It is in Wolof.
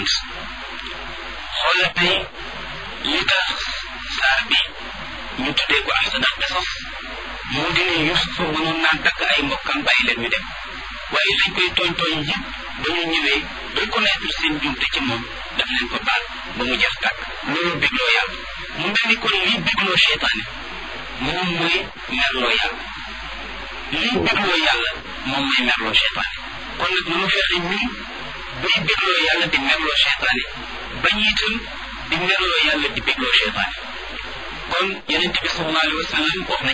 xoola tey li tax saar bi ñu tuddee ko ahsanal qisas moo di ne Yuusufa mënoon naa takk ay mbokkam bàyyi leen ñu dem waaye lañ koy tooñ tooñ yëpp ba ñu ñëwee reconnaître seen jumte ci moom daf leen ko baal ba mu jeex tàkk loolu bégloo yàlla mu mel ni kon lii bégloo seytaane moom mooy merloo yàlla lii bégloo yàlla moom mooy merloo seytaane kon nag mënu fexe ñun bay bégloo yàlla di merloo seytaane bañ itam di merloo yàlla di bégloo seytaane kon yonent bi sallallahu alayhi wa sallam wax na